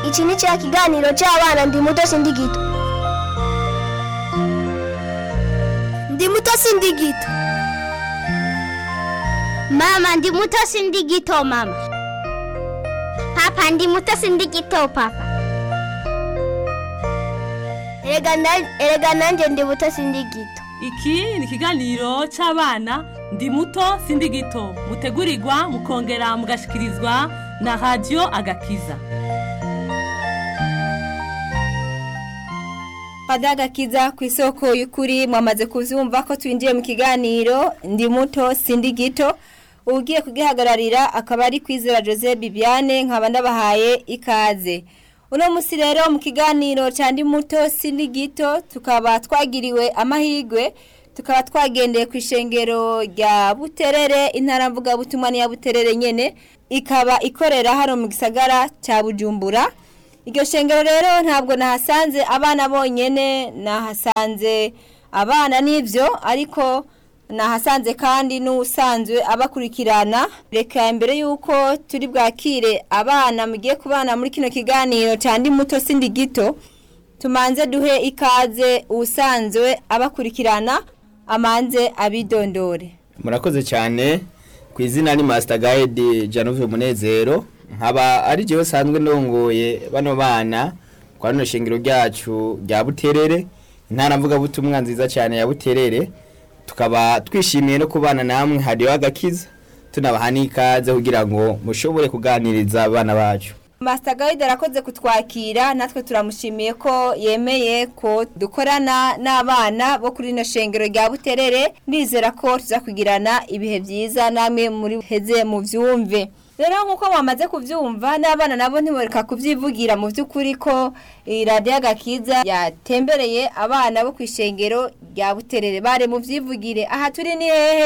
iki ni cya kiganiro cy'abana ndi muto sindi gito ndi muto sindi gito Mama ndi muto sindi gito mama. Papa ndi muto sindi gito papa. erega na- erega nanjye ndi muto sindi gito iki ni ikiganiro cy'abana ndi muto sindi gito mutegurirwa mukongera mugashikirizwa na radiyo agakiza Padagakiza ku isoko y'ukuri mwamaze kuvyumva ko twinjiye mu kiganiro ndi muto sindi gito ugiye kugihagararira akaba ari kwizera Jose Bibiane nkaba ndabahaye ikaze uno musi rero mu kiganiro cya ndi muto sindi gito tukaba twagiriwe amahigwe tukaba twagendeye ku ishengero rya Buterere intara mvuga butumwa ni ya Buterere nyene ikaba ikorera hano mu gisagara cya Bujumbura iryo shengero rero ntabwo nahasanze abana bonyene nahasanze abana n'ibyo ariko nahasanze kandi n'usanzwe abakurikirana reka mbere y'uko turi bwakire abana mugiye kubana muri kino kiganiro cyandi muto sindi gito tumanze duhe ikaze usanzwe abakurikirana amanze abidondore murakoze cyane ku izina ni Master Guide Janove Munezero nkaba ari jewe sanzwe ndongoye bano bana kwa rino shingiro ryacu rya Buterere intara mvuga butumwa nziza cyane ya Buterere tukaba twishimiye no kubana namwe hariyo agakiza tunabaha n'ikaze kugira ngo mushobore kuganiriza abana bacu Master Guide arakoze kutwakira natwe turamushimiye ko yemeye ko dukorana n'abana bo kuri rino shengero rya Buterere ndizera ko tuzakugirana ibihe byiza namwe muri heze mu vyumve rero nkuko wamaze kuvyumva n'abana nabo ntiboreka kuvyivugira mu vy'ukuri ko iradiyo agakiza yatembereye abana bo ku ishengero rya Buterere bare mu vyivugire aha turi ni hehe